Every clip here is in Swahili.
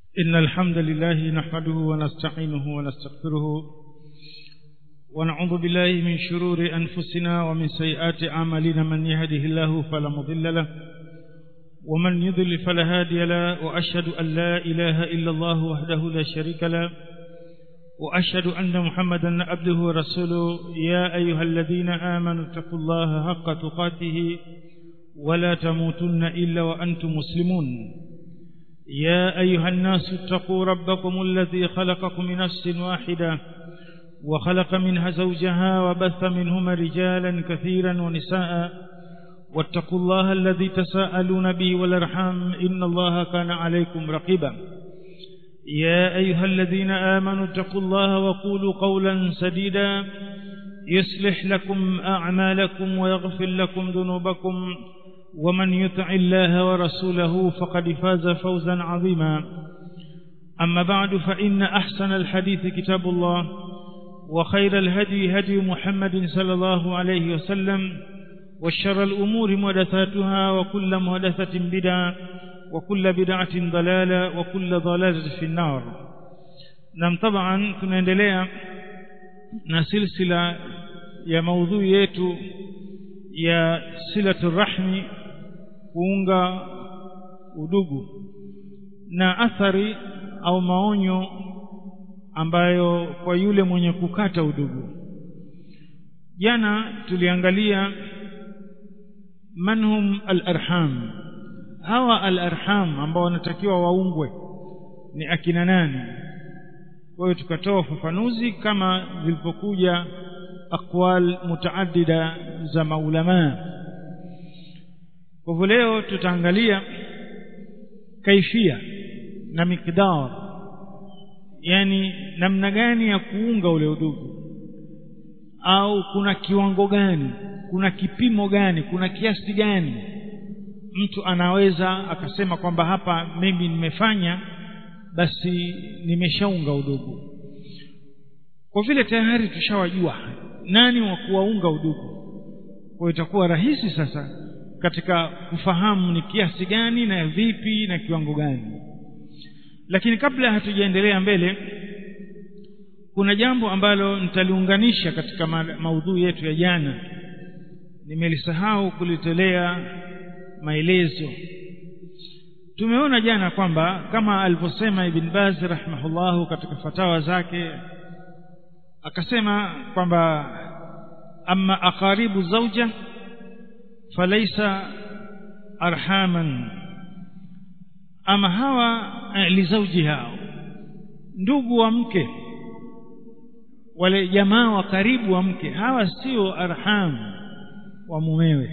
إن الحمد لله نحمده ونستعينه ونستغفره ونعوذ بالله من شرور أنفسنا ومن سيئات أعمالنا من يهده الله فلا مضل له ومن يضل فلا هادي له وأشهد أن لا إله إلا الله وحده لا شريك له وأشهد أن محمدا عبده ورسوله يا أيها الذين آمنوا اتقوا الله حق تقاته ولا تموتن إلا وأنتم مسلمون يا أيها الناس اتقوا ربكم الذي خلقكم من نفس واحدة وخلق منها زوجها وبث منهما رجالا كثيرا ونساء واتقوا الله الذي تساءلون به والارحام إن الله كان عليكم رقيبا يا أيها الذين آمنوا اتقوا الله وقولوا قولا سديدا يصلح لكم أعمالكم ويغفر لكم ذنوبكم ومن يطع الله ورسوله فقد فاز فوزا عظيما أما بعد فإن أحسن الحديث كتاب الله وخير الهدي هدي محمد صلى الله عليه وسلم وشر الأمور محدثاتها وكل محدثة بدعة وكل بدعة ضلالة وكل ضلالة في النار نعم طبعا tunaendelea na silsila ya maudhui yetu ya silatu rahmi kuunga udugu na athari au maonyo ambayo kwa yule mwenye kukata udugu jana tuliangalia manhum al-arham hawa al-arham ambao wanatakiwa waungwe ni akina nani kwa hiyo tukatoa ufafanuzi kama zilipokuja aqwal mutaaddida za maulama kwa hivyo leo tutaangalia kaifia na miqdar yani namna gani ya kuunga ule udugu au kuna kiwango gani kuna kipimo gani kuna kiasi gani mtu anaweza akasema kwamba hapa mimi nimefanya basi nimeshaunga udugu kwa vile tayari tushawajua nani wa kuwaunga udugu kwa itakuwa rahisi sasa katika kufahamu ni kiasi gani na vipi na kiwango gani lakini kabla hatujaendelea mbele kuna jambo ambalo nitaliunganisha katika ma maudhui yetu ya jana nimelisahau kulitolea maelezo tumeona jana kwamba kama alivyosema ibn Baz rahimahullahu katika fatawa zake akasema kwamba amma aqaribu zawja falaisa arhaman ama hawa lizaujiha ndugu wa mke wale jamaa wa karibu wa mke hawa sio arham wa mumewe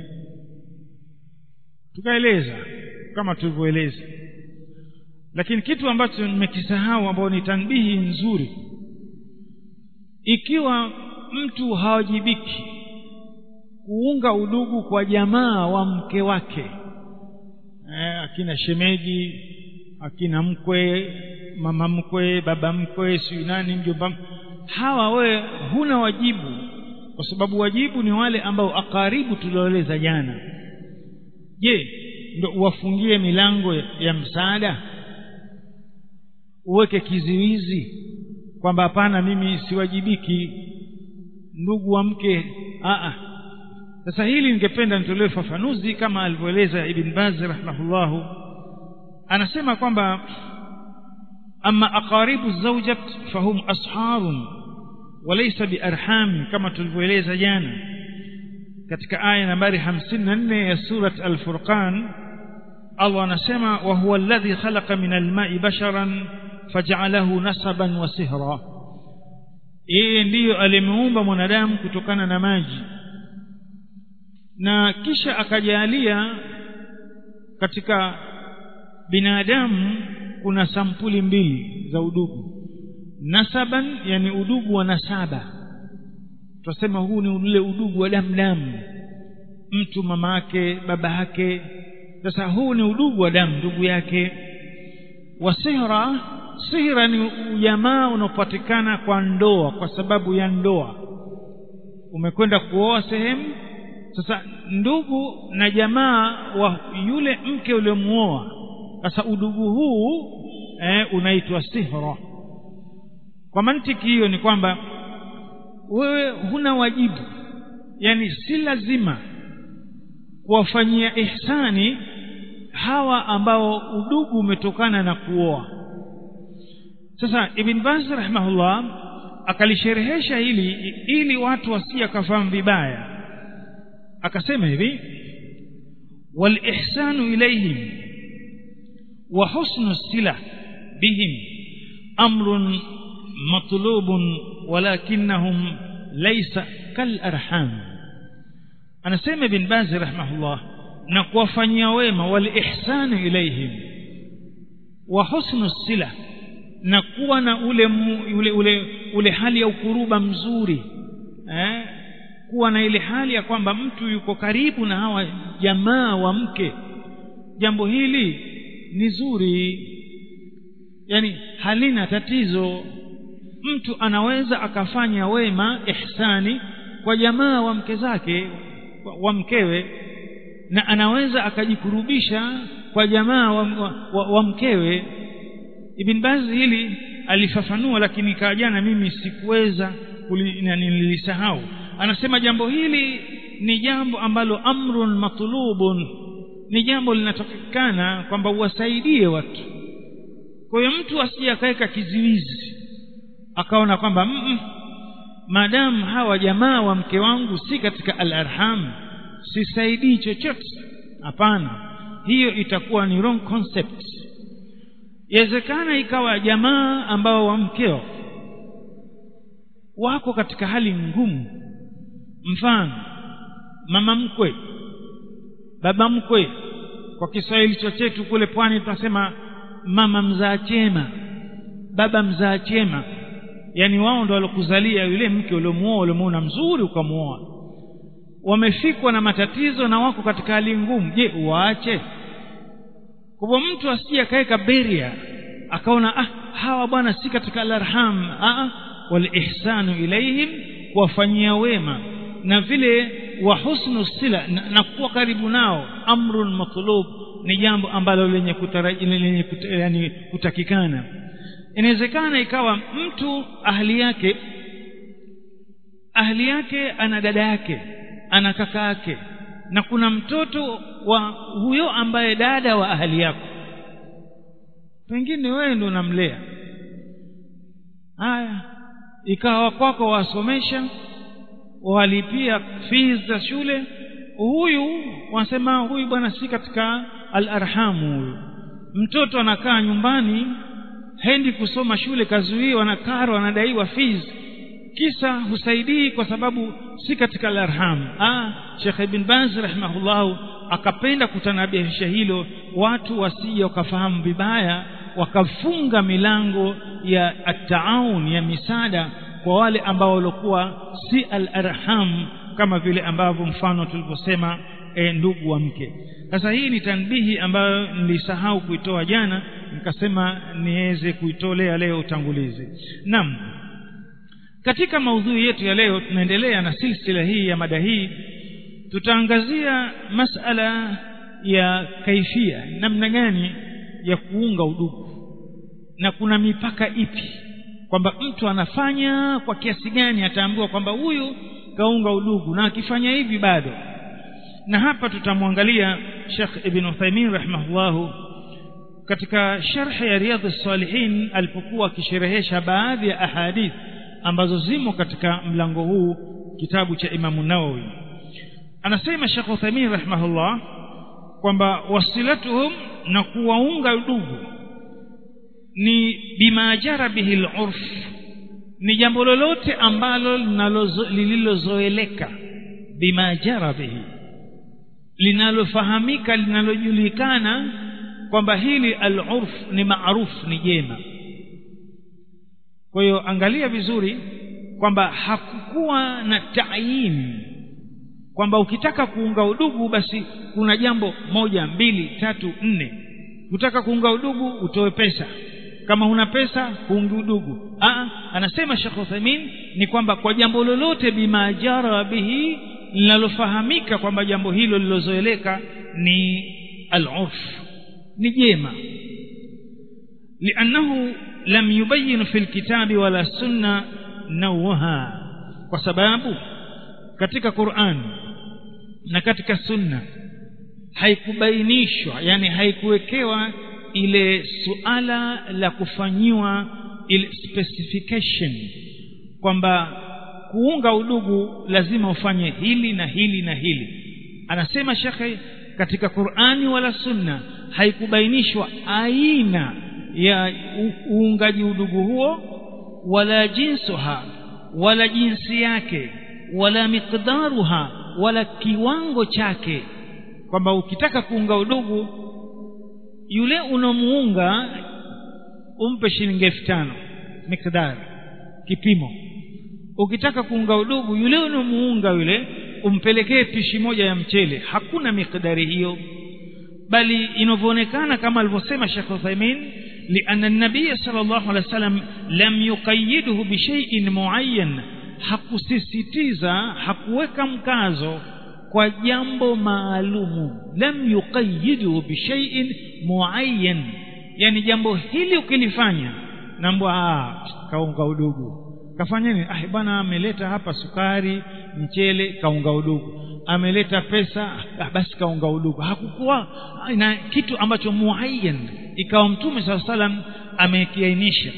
tukaeleza kama tulivyoeleza lakini kitu ambacho nimekisahau ambao ni tanbihi nzuri ikiwa mtu hawajibiki kuunga udugu kwa jamaa wa mke wake eh, akina shemeji akina mkwe mama mkwe baba mkwe si nani mjomba hawa we huna wajibu kwa sababu wajibu ni wale ambao akaribu tulioeleza jana je ndo uwafungie milango ya msaada uweke kiziwizi kwamba hapana mimi siwajibiki ndugu wa mke a sasa hili ningependa nitolee fafanuzi kama alivyoeleza ibn Baz rahimahullahu anasema kwamba ama aqaribu zawjat fahum asharun walaysa biarham kama tulivyoeleza jana katika aya nambari 54 ya surat al-furqan Allah anasema wa huwa alladhi khalaqa min al-ma'i basharan faj'alahu nasaban wa sihra yeye ndiyo alimuumba mwanadamu kutokana na maji na kisha akajalia katika binadamu kuna sampuli mbili za udugu nasaban yani udugu wa nasaba tunasema huu ni ule udugu wa damu damu mtu mama yake baba yake sasa huu ni udugu wa damu ndugu yake wa sihra sihra ni ujamaa unaopatikana kwa ndoa kwa sababu ya ndoa umekwenda kuoa sehemu sasa ndugu na jamaa wa yule mke uliomuoa sasa udugu huu eh, unaitwa sihra kwa mantiki hiyo ni kwamba wewe huna wajibu yani si lazima kuwafanyia ihsani hawa ambao udugu umetokana na kuoa sasa ibn baz rahimahullah akalisherehesha hili ili watu wasije kafahamu vibaya akasema hivi wal ihsanu ilayhim wa husnu sila bihim amrun matlubun walakinnahum laysa kal arham anasema ibn baz rahimahullah na kuwafanyia wema wal ihsanu ilayhim wa husnu sila na kuwa na ule, mu, ule ule ule hali ya ukuruba mzuri eh? kuwa na ile hali ya kwamba mtu yuko karibu na hawa jamaa wa mke jambo hili ni zuri yani halina tatizo mtu anaweza akafanya wema ihsani kwa jamaa wa mke zake wa mkewe na anaweza akajikurubisha kwa jamaa wa, wa, wa, wa mkewe Ibn Baz hili alifafanua lakini jana mimi sikuweza nilisahau anasema jambo hili ni jambo ambalo amrun matlubun ni jambo linatakikana kwamba uwasaidie watu kwa hiyo mtu asije akaweka kiziwizi akaona kwamba maadamu hawa jamaa wa mke wangu si katika al-arham sisaidii chochote hapana hiyo itakuwa ni wrong concept yawezekana ikawa jamaa ambao wa mkeo wako katika hali ngumu mfano mama mkwe baba mkwe kwa Kiswahili chetu kule pwani tunasema mama mzaa chema baba mzaa chema yani wao ndo walokuzalia yule mke uliomuoa uliomuona mzuri ukamuoa wamefikwa na matatizo na wako katika hali ngumu je waache kwa mtu asije akaweka beria akaona ah hawa bwana si katika alarham ah wal ihsanu ilaihim kuwafanyia wema na vile wa husnu sila na, na kuwa karibu nao amrun matlub ni jambo ambalo lenye kutaraji lenye kuta, yani kutakikana inawezekana ikawa mtu ahli yake ahli yake ana dada yake ana kaka yake na kuna mtoto wa huyo ambaye dada wa ahli yako pengine wewe ndo unamlea haya ikawa kwako wasomesha walipia fees za shule huyu wanasema huyu bwana si katika al-arhamu huyu mtoto anakaa nyumbani hendi kusoma shule kazuiwa na karo anadaiwa fees kisa husaidii kwa sababu si katika al-arham ah Sheikh Ibn Baz rahimahullah akapenda kutanabihisha hilo watu wasije wakafahamu vibaya wakafunga milango ya at-taawun ya misaada kwa wale ambao walikuwa si al-arham kama vile ambavyo mfano tulivyosema e, ndugu wa mke sasa hii ni tanbihi ambayo nilisahau kuitoa jana nikasema niweze kuitolea leo utangulizi naam katika maudhui yetu ya leo tunaendelea na silsila hii ya mada hii tutaangazia masala ya kaifia namna gani ya kuunga udugu na kuna mipaka ipi kwamba mtu anafanya kwa kiasi gani ataambiwa kwamba huyu kaunga udugu na akifanya hivi bado na hapa tutamwangalia Sheikh Ibn Uthaymeen rahimahullahu katika sharh ya Riyadhus Salihin alipokuwa akisherehesha baadhi ya ahadith ambazo zimo katika mlango huu kitabu cha Imamu Nawawi anasema Sheikh Uthaymeen rahimahullah kwamba wasilatuhum na kuwaunga udugu ni bima jara bihi al-urf ni jambo lolote ambalo lililozoeleka bima jara bihi linalofahamika linalojulikana kwamba hili al-urf ni maarufu ni jema kwa hiyo angalia vizuri kwamba hakukuwa na tayin kwamba ukitaka kuunga udugu basi kuna jambo moja mbili tatu nne ukitaka kuunga udugu utoe pesa kama huna pesa kuungi udugu Aa, anasema Sheikh Uthaymeen ni kwamba kwa jambo lolote bima jara bihi linalofahamika kwamba jambo hilo lilozoeleka ni al-urf ni jema liannahu lam yubayyin fi lkitabi wala sunna nauha kwa sababu katika Qur'an na katika sunna haikubainishwa yani haikuwekewa ile suala la kufanyiwa ile specification kwamba kuunga udugu lazima ufanye hili na hili na hili anasema shekhe katika Qur'ani wala sunna haikubainishwa aina ya uungaji udugu huo wala jinsuha wala jinsi yake wala miqdaruha wala kiwango chake kwamba ukitaka kuunga udugu yule unamuunga umpe shilingi elfu tano miqdar kipimo ukitaka kuunga udugu yule unamuunga yule umpelekee pishi moja ya mchele hakuna miqdari hiyo bali inavyoonekana kama alivyosema Sheikh Uthaymeen لأن النبي صلى الله عليه وسلم لم يقيده بشيء معين hakusisitiza hakuweka mkazo kwa jambo maalumu lam yuqayyidu bishaiin muayyan yani jambo hili ukilifanya nambwa ah kaunga udugu kafanya nini ah bwana ameleta hapa sukari mchele kaunga udugu ameleta pesa ah, basi kaunga udugu hakukuwa na kitu ambacho muayyan ikawa mtume saa salam amekiainisha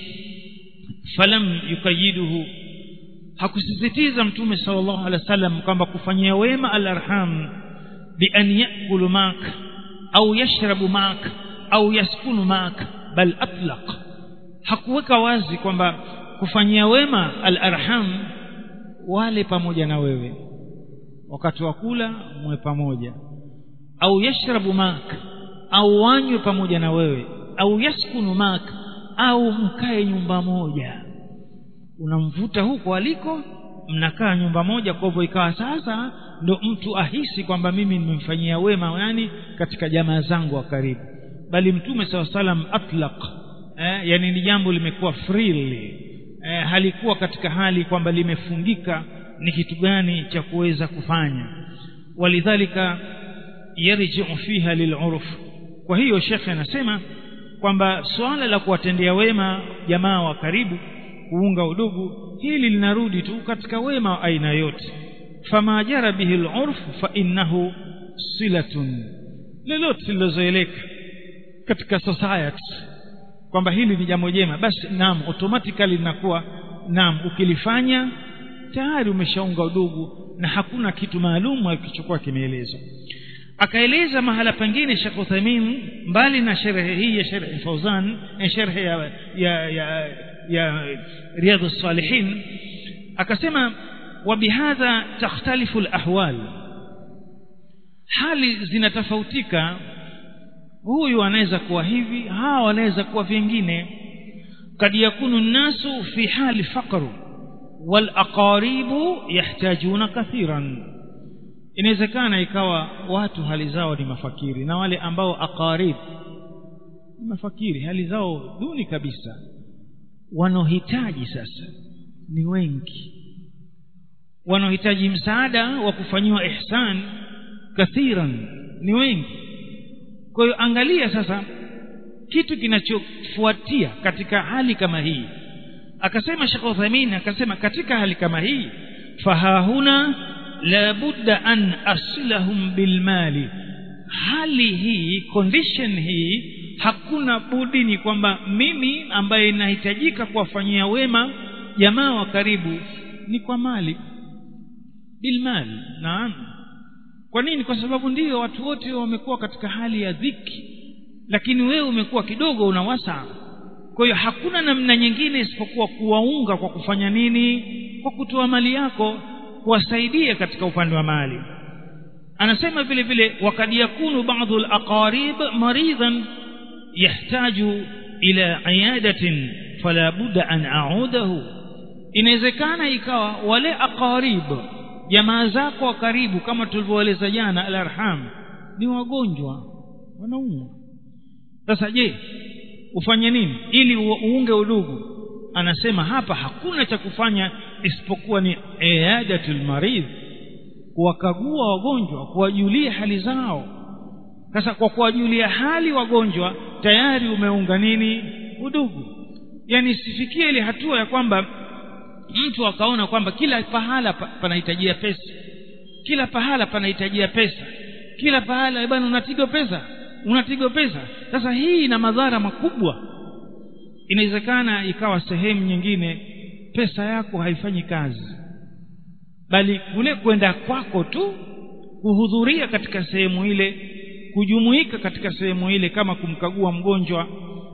falam yukayiduhu hakusisitiza mtume sallallahu alaihi wasallam kwamba kufanyia wema alarham bi an yakulu mak au yashrabu mak au yaskunu mak bal atlaq hakuweka wazi kwamba kufanyia wema alarham wale pamoja na wewe wakati wa kula mwe pamoja au yashrabu mak au wanywe pamoja na wewe au yaskunu mak au mkae nyumba moja unamvuta huko aliko mnakaa nyumba moja kwa hivyo ikawa sasa ndo mtu ahisi kwamba mimi nimemfanyia wema yani katika jamaa zangu wa karibu bali mtume saw salam atlaq eh, yani ni jambo limekuwa freely eh, halikuwa katika hali kwamba limefungika ni kitu gani cha kuweza kufanya walidhalika yarji'u fiha lil'urf kwa hiyo shekhe anasema kwamba swala la kuwatendea wema jamaa wa karibu kuunga udugu hili linarudi tu katika wema wa aina yote fama jara bihi al-urf fa innahu silatun lolote lilozoeleka katika society kwamba hili ni jambo jema basi naam automatically linakuwa naam ukilifanya tayari umeshaunga udugu na hakuna kitu maalum kilichokuwa kimeelezwa akaeleza mahala pengine Sheikh Uthaymeen mbali na sharhi hii ya sharhi Fauzan sharhi ya ya ya, ya رياض الصالحين akasema وبهذا تختلف الأحوال hali zinatofautika huyu anaweza kuwa hivi hawa wanaweza kuwa vingine kad yakunu nnasu fi hali faqr wal aqaribu yahtajuna kathiran inawezekana ikawa watu hali zao ni mafakiri na wale ambao aqarib ni mafakiri hali zao duni kabisa wanaohitaji sasa ni wengi wanaohitaji msaada wa kufanyiwa ihsan kathiran ni wengi kwa hiyo angalia sasa kitu kinachofuatia katika hali kama hii akasema Sheikh Uthaymeen akasema katika hali kama hii fahahuna la budda an asilahum bilmali hali hii condition hii hakuna budi ni kwamba mimi ambaye nahitajika kuwafanyia wema jamaa wa karibu ni kwa mali bilmali naam kwa nini kwa sababu ndiyo watu wote wamekuwa katika hali ya dhiki lakini wewe umekuwa kidogo unawasa kwa hiyo hakuna namna nyingine isipokuwa kuwaunga kwa kufanya nini kwa kutoa mali yako kuwasaidia katika upande wa mali anasema vile vile wakad yakunu baadhi alaqarib maridan yahtaju ila iyadatin fala budda an a'udahu inawezekana ikawa wale aqarib jamaa zako wa karibu kama tulivyoeleza jana alarham ni wagonjwa wanaumwa sasa je ufanye nini ili uunge udugu anasema hapa hakuna cha kufanya isipokuwa ni iadatul maridh kuwakagua wagonjwa kuwajulia hali zao sasa kwa kuwajulia hali wagonjwa tayari umeunga nini udugu yani isifikie ile hatua ya kwamba mtu akaona kwamba kila pahala pa, panahitajia pesa kila pahala panahitajia pesa kila pahala bwana unatigo pesa unatigo pesa sasa hii ina madhara makubwa inawezekana ikawa sehemu nyingine pesa yako haifanyi kazi bali kule kwenda kwako tu kuhudhuria katika sehemu ile kujumuika katika sehemu ile kama kumkagua mgonjwa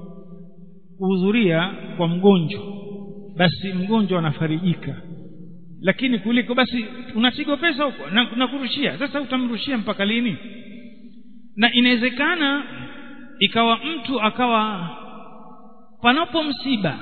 kuhudhuria kwa mgonjwa basi mgonjwa anafarijika lakini kuliko basi unatigo pesa huko na, na kurushia sasa utamrushia mpaka lini na inawezekana ikawa mtu akawa panapo msiba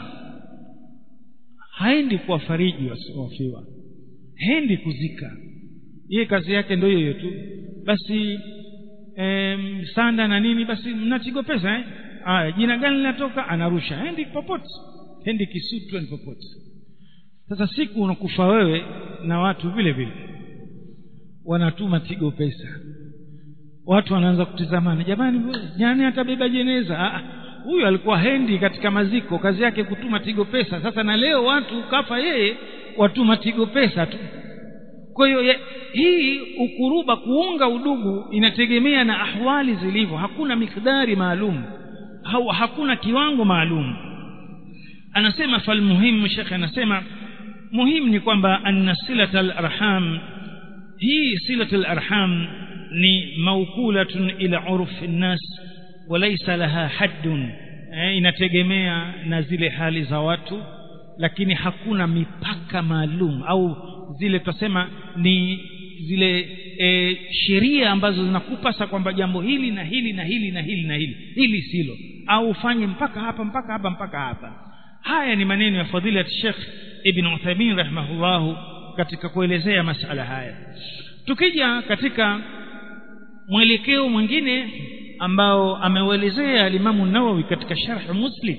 haendi kuwafariji wafiwa haendi kuzika yeye kazi yake ndio hiyo tu basi em, sanda na nini basi mnatigo pesa eh? aya jina gani linatoka anarusha haendi popote haendi kisutu ni popote sasa siku unakufa wewe na watu vile vile wanatuma tigo pesa watu wanaanza kutizamana jamani jani atabeba jeneza huyu alikuwa hendi katika maziko kazi yake kutuma tigo pesa sasa na leo watu kafa yeye watuma tigo pesa tu kwa hiyo hii ukuruba kuunga udugu inategemea na ahwali zilivyo hakuna mikdari maalum au hakuna kiwango maalum anasema falmuhimu shekhe anasema muhimu ni kwamba anna silata alarham hii silatu alarham ni maukulatun ila urfi nnas walaysa laha haddun eh, inategemea na zile hali za watu lakini hakuna mipaka maalum au zile tutasema ni zile e, sheria ambazo zinakupasa kwamba jambo hili na hili na hili na hili na hili hili silo au ufanye mpaka hapa mpaka hapa mpaka hapa haya ni maneno ya fadhilat Sheikh Ibn Uthaymeen rahimahullahu katika kuelezea masala haya tukija katika mwelekeo mwingine ambao ameuelezea alimamu Nawawi katika sharh Muslim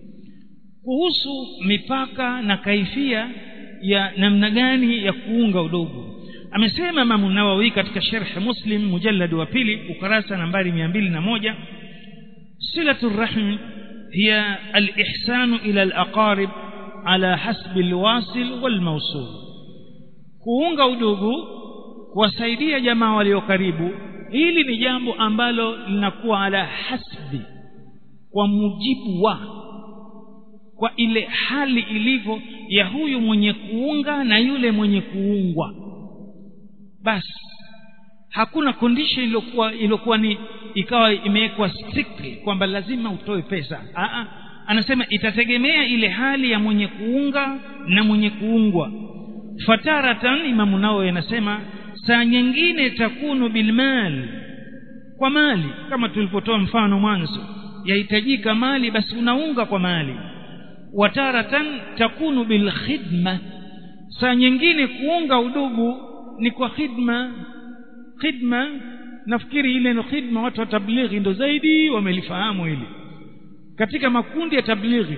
kuhusu mipaka na kaifia ya namna gani ya kuunga udogo amesema Imam Nawawi katika sharh Muslim mujallad wa pili ukurasa nambari 201 silatu rahim hiya al-ihsanu ila al-aqarib ala hasbi al-wasil wal-mawsul kuunga udugu kuwasaidia jamaa walio karibu hili ni jambo ambalo linakuwa ala hasbi kwa mujibu wa kwa ile hali ilivyo ya huyu mwenye kuunga na yule mwenye kuungwa basi hakuna condition iliyokuwa iliyokuwa ni ikawa imewekwa strictly kwamba lazima utoe pesa Aa, anasema itategemea ile hali ya mwenye kuunga na mwenye kuungwa fataratan imamu nao anasema saa nyingine takunu bilmal kwa mali kama tulipotoa mfano mwanzo yahitajika mali basi unaunga kwa mali wataratan takunu bilkhidma saa nyingine kuunga udugu ni kwa khidma khidma nafikiri ile no khidma watu wa tablighi ndo zaidi wamelifahamu hili katika makundi ya tablighi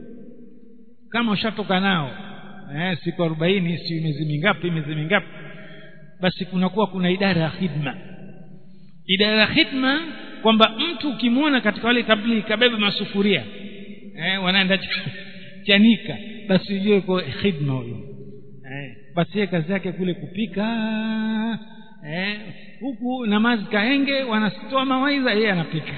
kama ushatoka nao eh, siku arobaini si miezi mingapi miezi mingapi basi kunakuwa kuna idara ya khidma idara ya khidma kwamba mtu ukimwona katika wale tablighi kabeba masufuria eh, wanaenda chanika basi ujue kwa khidma huyo eh, basi yeye kazi yake kule kupika eh, huku namazi kahenge wanatoa mawaidha yeye anapika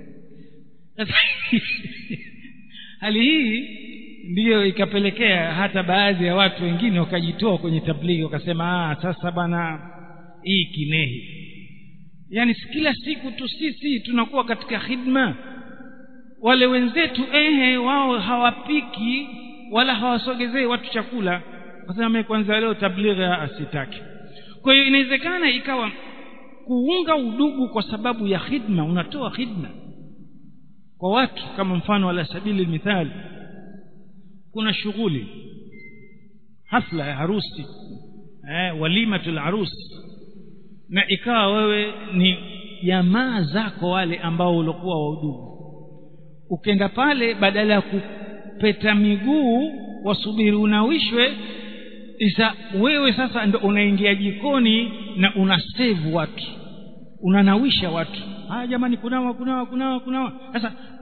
hali hii ndiyo ikapelekea hata baadhi ya watu wengine wakajitoa kwenye tablighi wakasema ah sasa bana hii kinehi yaani kila siku tu sisi tunakuwa katika khidma wale wenzetu ehe wao hawapiki wala hawasogezei watu chakula kasema kwanza leo tablighi asitaki kwa hiyo inawezekana ikawa kuunga udugu kwa sababu ya khidma unatoa khidma kwa watu kama mfano ala sabili mithali kuna shughuli hafla ya harusi eh, walimatul harusi na ikawa wewe ni jamaa zako wale ambao ulikuwa wa udugu ukenda pale badala ya kupeta miguu wasubiri unawishwe isa wewe sasa ndo unaingia jikoni na una save watu unanawisha watu ah jamani kunawa kunawa kunawa kunawa sasa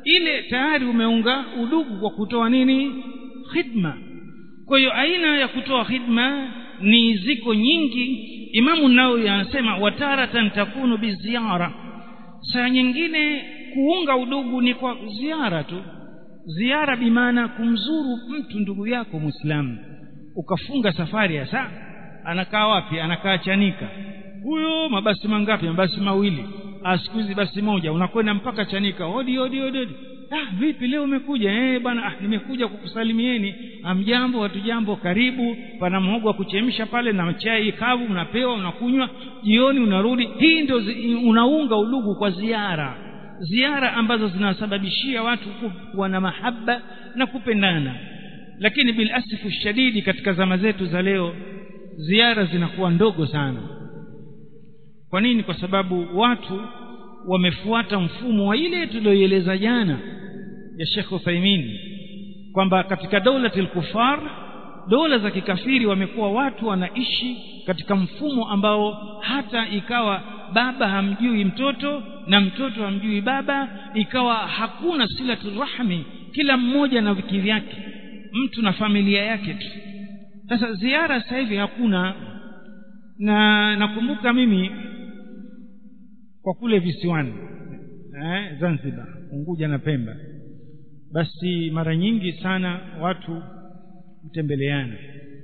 ile tayari umeunga udugu kwa kutoa nini khidma kwa hiyo aina ya kutoa khidma ni ziko nyingi imamu nawawi anasema wataratan takunu biziara saa nyingine kuunga udugu ni kwa ziara tu ziara bimaana kumzuru mtu ndugu yako mwislamu ukafunga safari ya saa anakaa wapi anakaa chanika huyo mabasi mangapi mabasi mawili siku hizi basi moja unakwenda mpaka chanika hodi hodi hodi hodi ah vipi leo umekuja eh bwana ah nimekuja kukusalimieni amjambo watu jambo karibu pana mhogo wa kuchemsha pale na chai kavu unapewa unakunywa jioni unarudi hii ndio unaunga udugu kwa ziara ziara ambazo zinasababishia watu kuwa na mahaba na kupendana lakini bil asifu shadidi katika zama zetu za leo ziara zinakuwa ndogo sana kwa nini kwa sababu watu wamefuata mfumo wa ile tulioieleza jana ya Sheikh Uthaymeen kwamba katika daulatil kufar dola za kikafiri wamekuwa watu wanaishi katika mfumo ambao hata ikawa baba hamjui mtoto na mtoto hamjui baba ikawa hakuna silatul rahmi kila mmoja na viki vyake mtu na familia yake tu sasa ziara sasa hivi hakuna na nakumbuka mimi kwa kule visiwani eh, Zanzibar Unguja na Pemba basi mara nyingi sana watu hutembeleana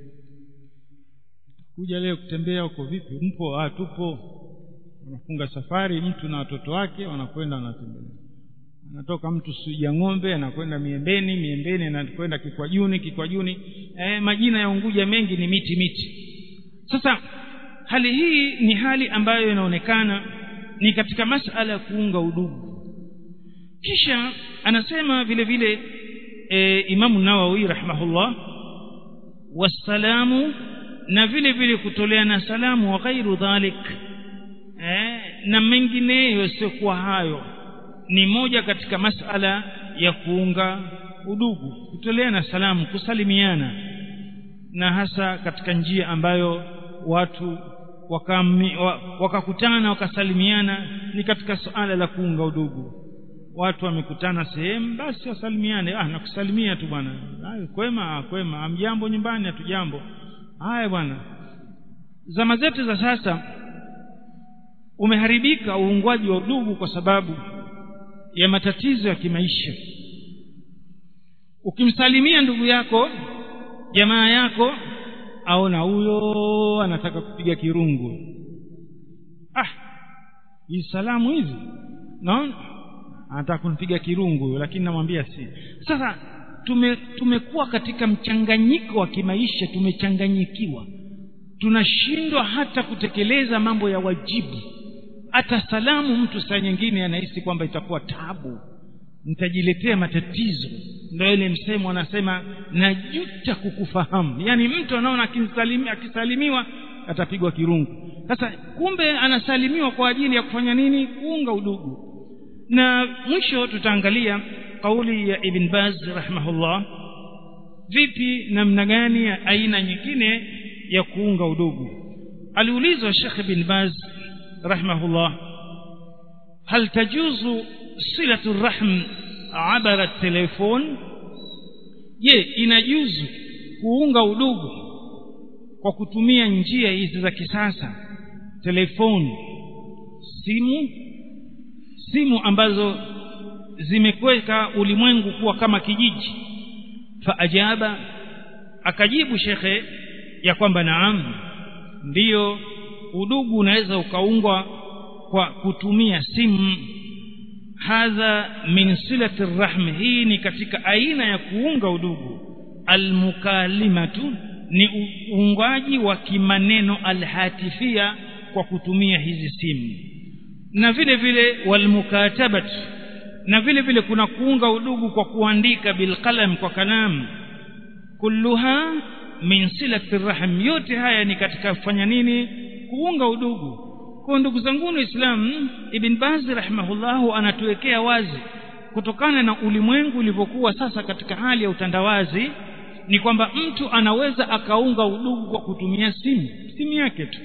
kuja leo kutembea huko vipi mpo ah tupo wanafunga safari mtu na watoto wake wanakwenda wanatembelea anatoka mtu suja ng'ombe anakwenda miembeni miembeni anakwenda kikwajuni kikwajuni eh, majina ya unguja mengi ni miti miti sasa hali hii ni hali ambayo inaonekana ni katika masala ya kuunga udugu kisha anasema vile vile e, imamu nawawi rahimahullah wassalamu na vile vile kutoleana salamu wa ghairu dhalik eh, na mengineyo yasiokuwa hayo ni moja katika masala ya kuunga udugu kutoleana salamu kusalimiana na hasa katika njia ambayo watu wakakutana waka wakasalimiana ni katika suala la kuunga udugu watu wamekutana sehemu basi wasalimiane ah nakusalimia tu bwana kwema kwema amjambo nyumbani hatujambo haya bwana zama zetu za sasa umeharibika uungwaji wa udugu kwa sababu ya matatizo ya kimaisha ukimsalimia ndugu yako jamaa yako aona huyo anataka kupiga kirungu ah hii salamu hizi naona anataka kunipiga kirungu lakini namwambia si sasa tume tumekuwa katika mchanganyiko wa kimaisha tumechanganyikiwa tunashindwa hata kutekeleza mambo ya wajibu hata salamu mtu saa nyingine anahisi kwamba itakuwa tabu nitajiletea matatizo ndio ile msemo anasema najuta kukufahamu yaani mtu anaona akisalimi, akisalimiwa atapigwa kirungu sasa kumbe anasalimiwa kwa ajili ya kufanya nini kuunga udugu na mwisho tutaangalia kauli ya ibn baz rahimahullah vipi namna gani ya aina nyingine ya kuunga udugu aliulizwa shekh ibn baz rahimahullah hal tajuzu silatu rahm abara telefon je inajuzu kuunga udugu kwa kutumia njia hizi za kisasa telefoni simu simu ambazo zimekweka ulimwengu kuwa kama kijiji faajaba akajibu shekhe ya kwamba naam ndiyo udugu unaweza ukaungwa kwa kutumia simu hadha min silati rahmi hii ni katika aina ya kuunga udugu almukalimatu ni uungaji wa kimaneno alhatifia kwa kutumia hizi simu na vile vile walmukatabat na vile vile kuna kuunga udugu kwa kuandika bilqalam kwa kalamu kulluha min silati rahm yote haya ni katika kufanya nini kuunga udugu kwa ndugu zangu waislamu ibn baz rahimahullahu anatuwekea wazi kutokana na ulimwengu ulivyokuwa sasa katika hali ya utandawazi ni kwamba mtu anaweza akaunga udugu kwa kutumia simu simu yake tu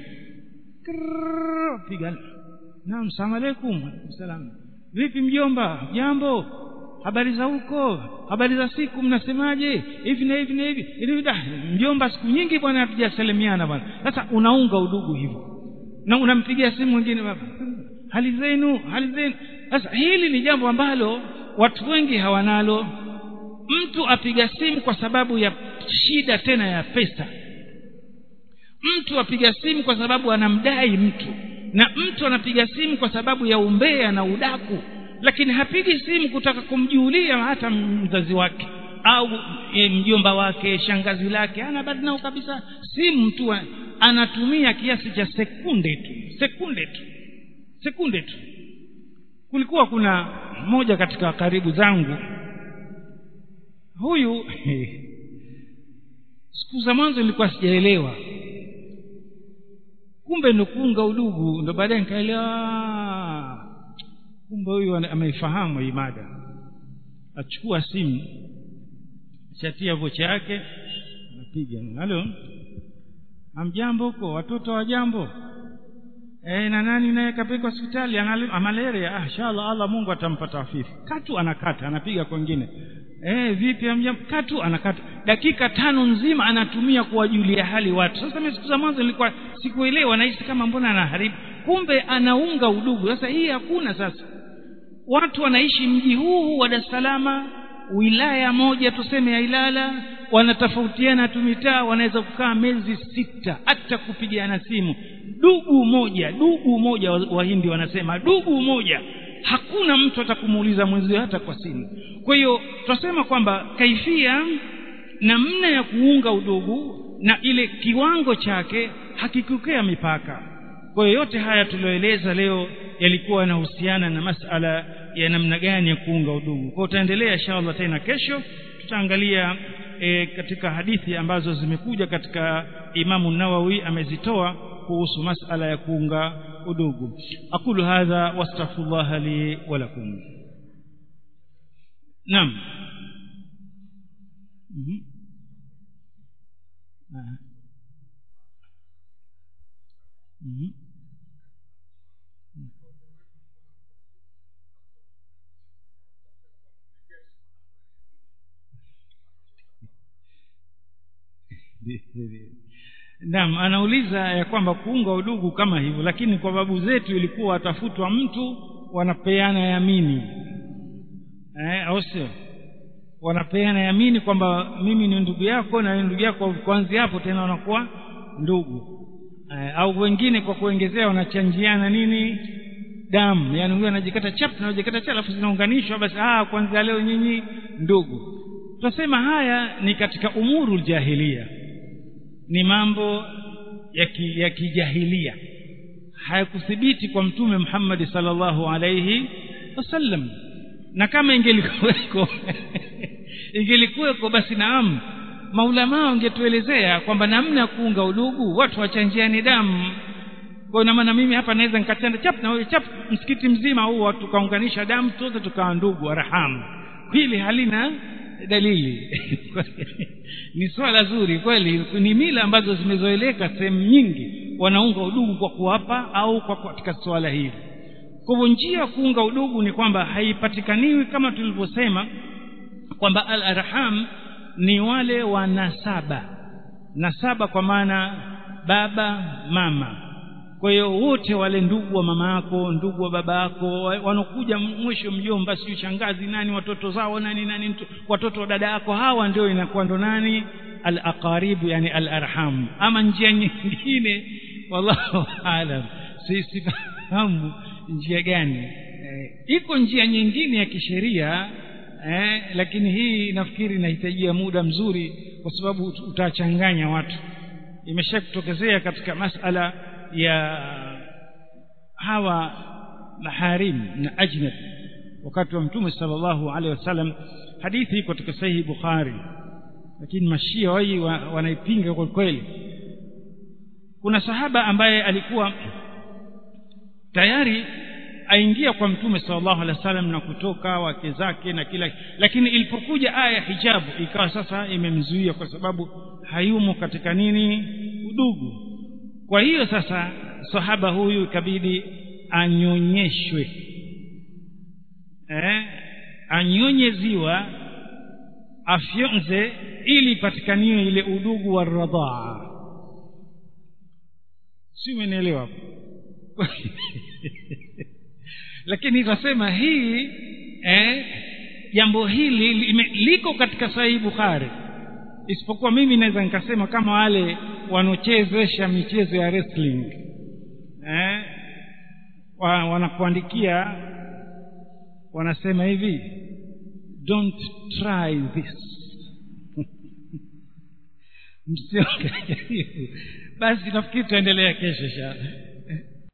piga naam salamu alaykum salam vipi mjomba jambo habari za huko habari za siku mnasemaje hivi na hivi na hivi hivi da mjomba siku nyingi bwana hatujasalimiana bwana sasa unaunga udugu hivyo na unampigia simu mwingine baba hali zenu hali zenu sasa hili ni jambo ambalo watu wengi hawanalo mtu apiga simu kwa sababu ya shida tena ya pesa mtu apiga simu kwa sababu anamdai mtu na mtu anapiga simu kwa sababu ya umbea na udaku lakini hapigi simu kutaka kumjulia hata mzazi wake au e, mjomba wake shangazi lake ana habari nao kabisa simu tu anatumia kiasi cha sekunde tu sekunde tu sekunde tu kulikuwa kuna mmoja katika karibu zangu huyu siku za mwanzo nilikuwa sijaelewa kumbe ndo kuunga udugu ndo baadaye nikaelewa kumbe huyu ameifahamu hii mada achukua simu shatia vocha yake anapiga halo amjambo huko watoto wa jambo e, na nani naye kapelekwa hospitali ana malaria ah inshallah Allah Mungu atampata afifu katu anakata anapiga kwingine eh vipi amjambo katu anakata dakika tano nzima anatumia kuwajulia hali watu sasa mimi siku za mwanzo nilikuwa sikuelewa nahisi kama mbona anaharibu kumbe anaunga udugu sasa hii hakuna sasa watu wanaishi mji huu wa Dar es Salaam wilaya moja tuseme ya Ilala wanatofautiana tu mitaa wanaweza kukaa miezi sita hata kupigiana simu dugu moja dugu moja wahindi wanasema dugu moja hakuna mtu atakumuuliza mwenzio hata kwa simu kwa hiyo tunasema kwamba kaifia namna ya kuunga udugu na ile kiwango chake hakikukea mipaka kwa hiyo yote haya tulioeleza leo yalikuwa yanahusiana na masala ya namna gani ya kuunga udugu kwa utaendelea inshallah tena kesho tutaangalia e, katika hadithi ambazo zimekuja katika Imamu Nawawi amezitoa kuhusu masala ya kuunga udugu aqulu hadha wastaghfirullah li wa lakum naam mm-hmm. mm-hmm. Naam anauliza ya kwamba kuunga udugu kama hivyo lakini kwa babu zetu ilikuwa watafutwa mtu wanapeana yamini eh au sio wanapeana yamini kwamba mimi ni ndugu yako na ndugu yako kuanzia hapo tena wanakuwa ndugu eh, au wengine kwa kuongezea wanachanjiana nini damu yani huyo anajikata chap na anajikata chap alafu zinaunganishwa basi ah kuanzia leo nyinyi ndugu tunasema haya ni katika umuru jahilia ni mambo ya, ki, ya kijahilia hayakuthibiti kwa mtume Muhammad sallallahu alayhi wasallam na kama ingelikuweko ingelikuweko basi naam maulama wangetuelezea kwamba namna ya kuunga udugu watu wachanjiani damu kwa hiyo maana mimi hapa naweza nikachanda chap na wewe chap msikiti mzima huu tukaunganisha damu sote tukawa ndugu warhamu hili halina dalili ni swala zuri kweli ni mila ambazo zimezoeleka sehemu nyingi wanaunga udugu kwa kuwapa au kwa katika swala hili kwa hivyo njia ya kuunga udugu ni kwamba haipatikaniwi kama tulivyosema kwamba al arham ni wale wa nasaba nasaba kwa maana baba mama kwa hiyo wote wale ndugu wa mama yako ndugu wa baba yako wanokuja mwisho mjomba sio shangazi nani watoto zao nani nani mtu, watoto wa dada yako hawa ndio inakuwa ndo nani al aqaribu yani al arham ama njia nyingine wallahu alam sifahamu njia gani eh, iko njia nyingine ya kisheria eh, lakini hii nafikiri inahitajia muda mzuri kwa sababu utachanganya watu imeshakutokezea katika masala ya hawa maharim na ajnab wakati wa mtume sallallahu alaihi wasallam hadithi iko katika sahihi bukhari lakini mashia wai wanaipinga kwa kweli kuna sahaba ambaye alikuwa tayari aingia kwa mtume sallallahu alaihi wasallam na kutoka wake zake na kila lakini ilipokuja aya hijabu ikawa sasa imemzuia kwa sababu hayumo katika nini udugu kwa hiyo sasa sahaba huyu ikabidi anyonyeshwe eh anyonye ziwa afyonze ili ipatikaniwe ile udugu wa radhaa si umenielewa hapo lakini ikasema hii eh, jambo hili lime, liko katika sahihi bukhari isipokuwa mimi naweza nikasema kama wale wanaochezesha michezo ya wrestling eh, wa, wanakuandikia wanasema hivi don't try this msiongejaribu basi nafikiri tutaendelea kesho sha